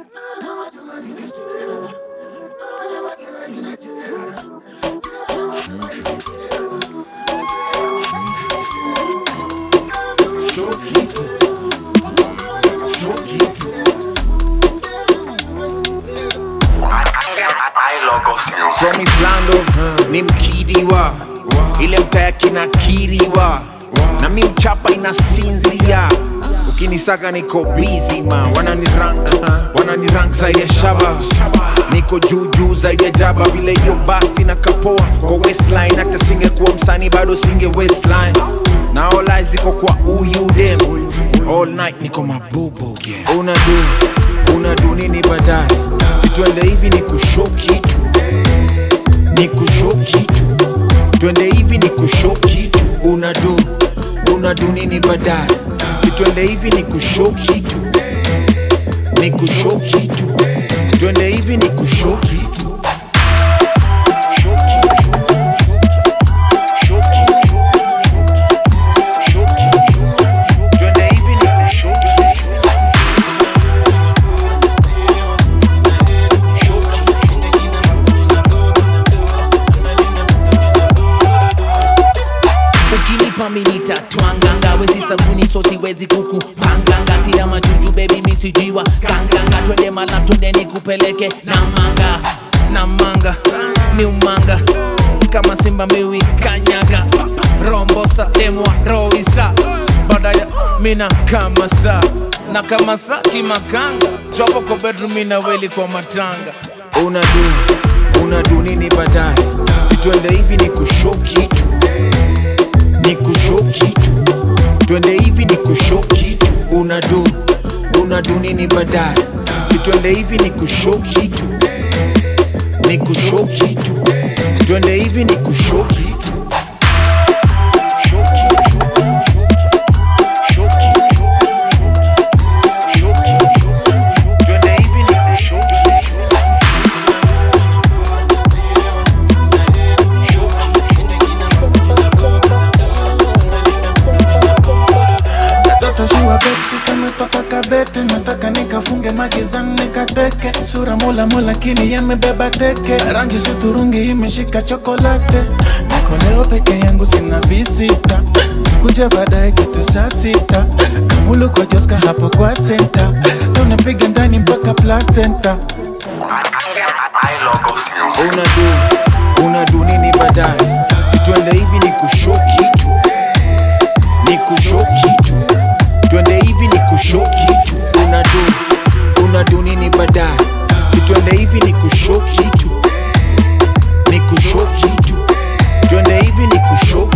From Islando ni mkidiwa ile mtaya kinakiriwa na mi mchapa inasinzia ukinisaka niko busy ma wanani rank wanani rank zaidi ya shaba niko juu juu zaidi ya jaba vile hiyo basti na kapoa kwa waistline hata singekuwa msanii bado singe waistline na all eyes ziko kwa uyu dem all night niko mabubu yeah. unadu unadu nini baadaye situende hivi ni kushow kitu ni kushow kitu twende hivi ni kushow kitu unadu unadu nini baadaye situende hivi ni kushow kitu ni kushow kitu twende hivi ni kushow kitu Twende hivi ni kushow kitu. ukinipa minita twanganga wezi sabuni so siwezi kuku panganga sina majuju bebi misijiwa kanganga twende mala twende nikupeleke na manga na manga ni umanga kama simba miwi kanyaga rombosa demwa roisa badaya mina kama sa na kama sa kimakanga jopo kwa bedroom mina weli kwa matanga unadu unadu nini baadaye situende hivi ni kushow kitu ni kushow kitu twende hivi ni kushow kitu unadu unadu nini baadaye situende hivi ni kushow kitu ni kushow kitu twende hivi ni kushow kitu Twende hivi ni kushow kitu. Katoto shiwa betsi kametoka kabete, nataka nikafunge magizani nikateke, sura mola mola lakini yamebeba teke, rangi suturungi imeshika chokolate, niko leo peke yangu sina visita, sikunje baadaye kitu saa sita, kamulu kwa Joska hapo kwa senta, leo napiga ndani mpaka placenta. unadu unadu nini baadaye situende hivi ni kushow kitu ni kushow kitu twende hivi ni kushow kitu unadu unadu nini baadaye situende hivi ni kushow kitu ni kushow kitu twende hivi ni kushow